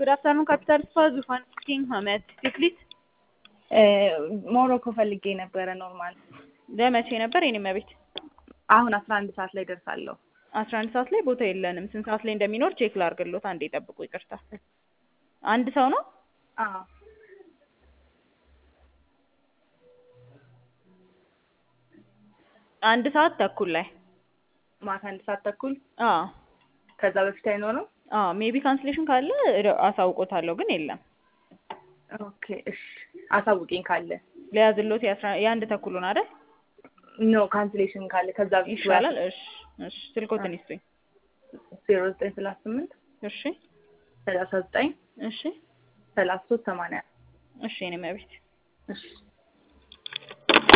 Good afternoon, Capital Spa ዙፋን ስፒኪንግ ሀመድ ቲክሊት ሞሮኮ ፈልጌ ነበረ ኖርማል ለመቼ ነበር የኔ መቤት? አሁን አስራ አንድ ሰዓት ላይ ደርሳለሁ። አስራ አንድ ሰዓት ላይ ቦታ የለንም። ስንት ሰዓት ላይ እንደሚኖር ቼክ ላርግሎት። አንዴ ጠብቁ። ይቅርታ አንድ ሰው ነው? አዎ አንድ ሰዓት ተኩል ላይ ማታ አንድ ሰዓት ተኩል አዎ ከዛ በፊት አይኖርም። አዎ ሜቢ ካንስሌሽን ካለ እደ- አሳውቆታለሁ፣ ግን የለም። ኦኬ እሺ አሳውቂኝ ካለ ለያዝሎት የአስራ የአንድ ተኩሉን አይደል? ኖ ካንስሌሽን ካለ ከዛ በፊት ይሻላል። እሺ እሺ፣ ስልኮትን ይስጡኝ። ዜሮ ዘጠኝ ሰላሳ ስምንት እሺ ሰላሳ ዘጠኝ እሺ ሰላሳ ሶስት ሰማንያ እሺ የኔ መቤት እሺ